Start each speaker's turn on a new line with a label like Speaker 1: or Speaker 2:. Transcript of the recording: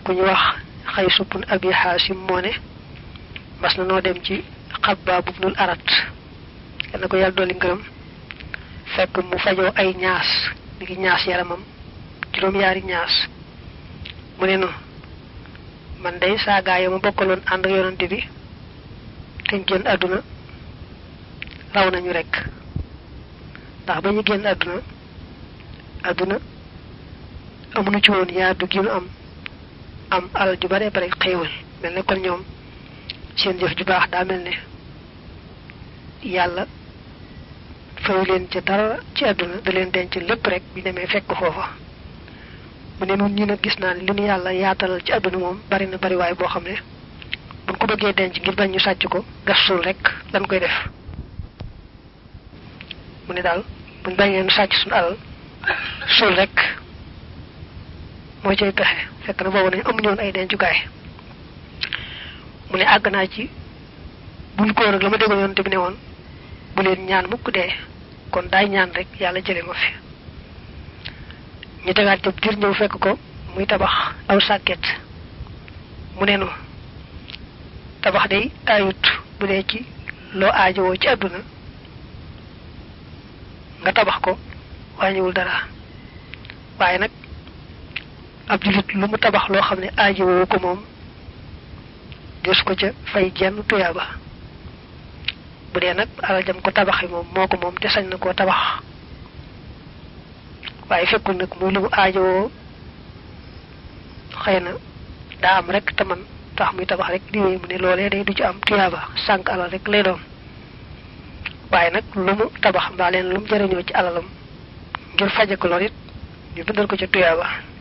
Speaker 1: ku ñu wax xay suppun abi xaasim moo ne mas na noo dem ci xabbaab ibnul arat yal na ko yàlla dolli ngërëm fekk mu fajoo ay ñaas mi ngi ñaas yaramam juróom-yaari ñaas mu ne nu man day saa gaa yi ma bokkaloon ànd ak yonante bi te ñu génn àdduna raw nañu rek ndax ba ñu génn àdduna àdduna amuñu ci woon yaatu gi nu am am alal ju bare bare xéewal mel ne kon ñoom seen jëf ju baax daa mel ne yàlla fayu leen ca dara ci àdduna da leen denc lépp rek bi demee fekk foofa mu ne nun ñi nag gis naa ne li nu yàlla yaatalal ci àdduna moom bari na bari waay boo xam ne buñ ko bëggee denc ngir bañ ñu sàcc ko gas suul rek lan koy def mu ne daal buñ bañee nu sàcc suñu alal suul rek moo cay pexe fekk na boobu nañ amuñu woon ay dencukaay mu ne àgg naa ci bul ko nag la ma déggoon yonte bi ne woon bu leen ñaan mukk dee kon daay ñaan rek yàlla jële ma fi ñu tegaat jëb diir ñëw fekk ko muy tabax aw sàkket mu ne nu tabax day ayut bu dee ci loo aajowoo ci àdduna nga tabax ko wàññiwul dara waaye nag ab jullit lu mu tabax loo xam ne aajowoo ko moom des ko ca fay jenn tuyaaba bu dee nag alal jam ko tabaxi moom moo ko moom te sañ na koo tabax waaye fekkul nag muy lu mu aajowoo xëy na daa am rek te man tax muy tabax rek di wéy mu ne loolee day du ci am tuyaaba sànq alal rek lay doon waaye nag lu mu tabax mbaa leen lu mu jëriñoo ci alalam ngir faje ko lor it ñu bindal ko ca tuyaaba